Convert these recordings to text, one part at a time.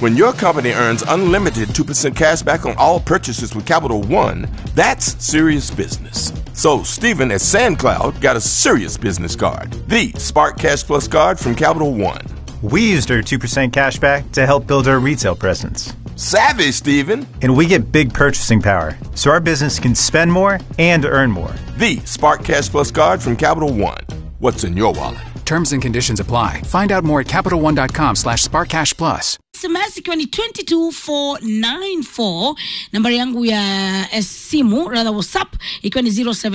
When your company earns unlimited 2% cash back on all purchases with Capital One, that's serious business. So, Stephen at SandCloud got a serious business card the Spark Cash Plus card from Capital One. We used our 2% cash back to help build our retail presence. Savvy, Stephen! And we get big purchasing power, so our business can spend more and earn more. The Spark Cash Plus card from Capital One. What's in your wallet? Terms and conditions apply. Find out more at CapitalOne.com slash SparkCashPlus. SMS ikiwa ni 22494 nambari yangu ya eh, simu rather whatsapp ikiwa ni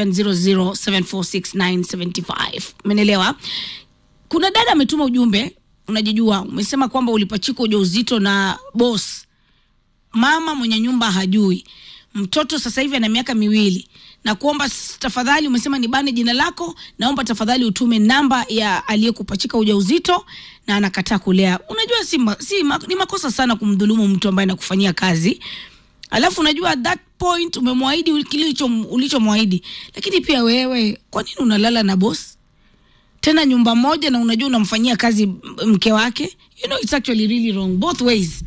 0700746975 menelewa kuna dada ametuma ujumbe unajijua umesema kwamba ulipachika ujauzito na boss mama mwenye nyumba hajui mtoto sasa hivi ana miaka miwili na kuomba s- tafadhali umesema nibane jina lako naomba tafadhali utume namba ya aliyekupachika ujauzito na anakataa kulea unajua si, ma, si ma, ni makosa sana kumdhulumu mtu ambaye anakufanyia kazi alafu unajua at that point umemwahidi kile ulicho- ulichomwahidi lakini pia wewe kwa nini unalala na boss tena nyumba moja na unajua unamfanyia kazi m- mke wake you know it's actually really wrong both ways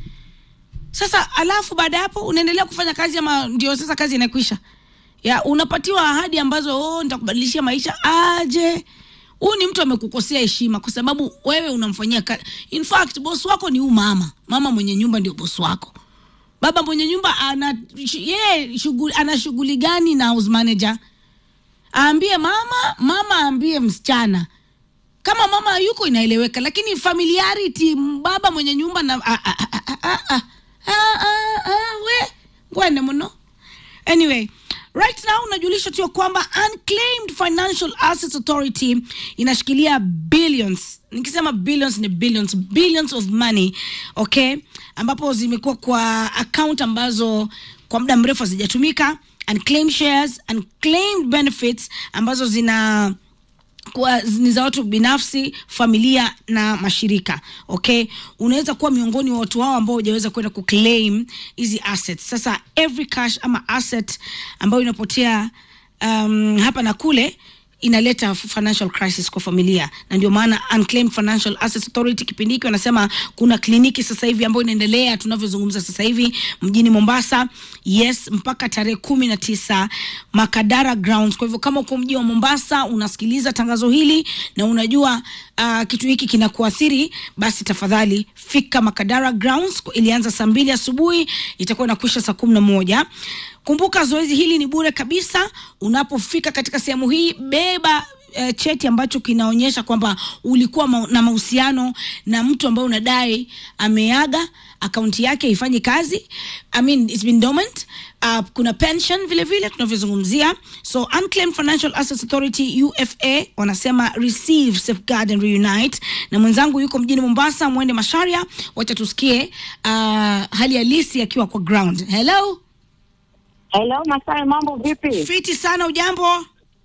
sasa alafu baada ya hapo unaendelea kufanya kazi ama ndio sasa kazi inakwisha ya unapatiwa ahadi ambazo oh, nitakubadilishia maisha aje huyu ni mtu amekukosea heshima kwa sababu wewe unamfanyia kazi in fact boss wako ni huu mama mama mwenye nyumba ndio boss wako baba mwenye nyumba ana yeye shughuli ana shughuli gani na house manager aambie mama mama aambie msichana kama mama yuko inaeleweka lakini familiarity m- baba mwenye nyumba na ah, ah, ah, ah, ah, ah, ah, ah, ah, we ngwene muno anyway right now unajulisha tu ya kwamba unclaimed financial assets authority inashikilia billions nikisema billions ni billions billions of money okay ambapo zimekuwa kwa account ambazo kwa muda mrefu hazijatumika unclaimed shares unclaimed benefits ambazo zina kwa ni za watu binafsi familia na mashirika okay unaweza kuwa miongoni wa watu hao ambao hujaweza kwenda kuclaim hizi assets sasa every cash ama asset ambayo inapotea um, hapa na kule inaleta financial crisis kwa familia na ndio maana unclaimed financial assets authority kipindi hiki wanasema kuna kliniki sasa hivi ambayo inaendelea tunavyozungumza sasa hivi mjini mombasa yes mpaka tarehe kumi na tisa makadara grounds kwa hivyo kama uko mji wa mombasa unasikiliza tangazo hili na unajua uh, kitu hiki kinakuathiri basi tafadhali fika makadara grounds ilianza saa mbili asubuhi itakuwa inakwisha saa kumi na moja kumbuka zoezi hili ni bure kabisa unapofika katika sehemu hii beba eh, cheti ambacho kinaonyesha kwamba ulikuwa ma na mahusiano na mtu ambaye unadai ameaga akaunti yake haifanyi kazi I mean, it's been dormant uh, kuna pension vile vile tunavyozungumzia so unclaimed financial assets authority ufa wanasema receive safeguard and reunite na mwenzangu yuko mjini mombasa mwende masharia wacha tusikie uh, hali halisi akiwa kwa ground hello Hello Masai, mambo vipi? fiti sana ujambo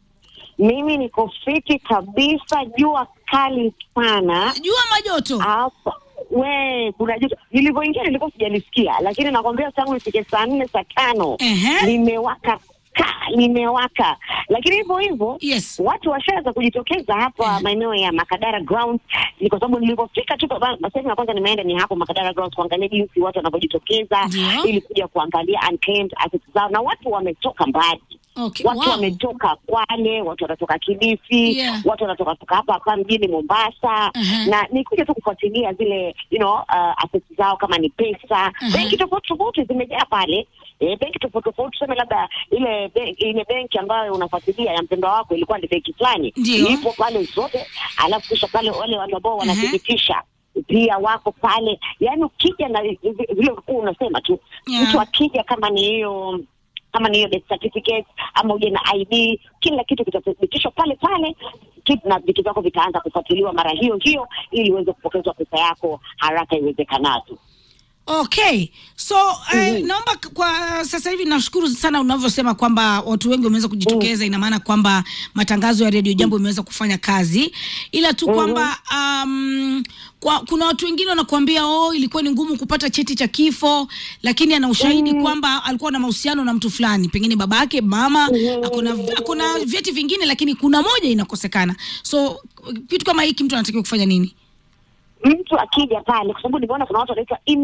Mimi niko fiti kabisa, jua kali sana jua majoto hapa. We, kuna joto. Nilivyoingia nilikuwa sijalisikia, lakini nakwambia tangu ifike saa nne saa tano Ehe. limewaka ka limewaka, lakini hivyo hivyo Yes. watu washaanza kujitokeza hapa maeneo ya Makadara Grounds. Ni kwa sababu nilivyofika tu baba- sehemu ya kwanza nimeenda ni hapo Makadara Grounds kuangalia jinsi watu wanavyojitokeza Ndio. ili kuja kuangalia unclaimed assets zao, na watu wametoka mbali okay. watu wow. wametoka Kwale, watu wanatoka Kilifi, Yeah. watu wanatoka toka hapa hapa mjini Mombasa Uh-huh. na ni kuja tu kufuatilia zile you know, uh, assets zao kama ni pesa Uh-huh. benki tofauti tofauti zimejaa pale e, benki tofauti tofauti, tuseme labda ile benki, ile benki ambayo unafuatilia ya mpendwa wako ilikuwa ni benki fulani, Ndio. ipo pale zote, alafu kisha pale wale watu ambao wanathibitisha pia wako pale, yaani ukija na vile ulikuwa unasema tu Yeah. mtu akija kama ni hiyo kama ni hiyo death certificate ama uje na ID, kila kitu kitathibitishwa pale pale kitu na vitu vyako vitaanza kufuatiliwa mara hiyo hiyo, ili uweze kupokezwa pesa yako haraka iwezekanavyo. okay so eh, naomba k- kwa sasa hivi nashukuru sana unavyosema kwamba watu wengi wameweza kujitokeza ina maana kwamba matangazo ya redio jambo imeweza kufanya kazi ila tu kwamba um, kwa, kuna watu wengine wanakuambia oh ilikuwa ni ngumu kupata cheti cha kifo lakini ana ushahidi kwamba alikuwa na mahusiano na mtu fulani pengine babake mama akona akona vyeti vingine lakini kuna moja inakosekana so kitu kama hiki mtu anatakiwa kufanya nini Mtu akija pale, kwa sababu nimeona kuna watu wanaitwa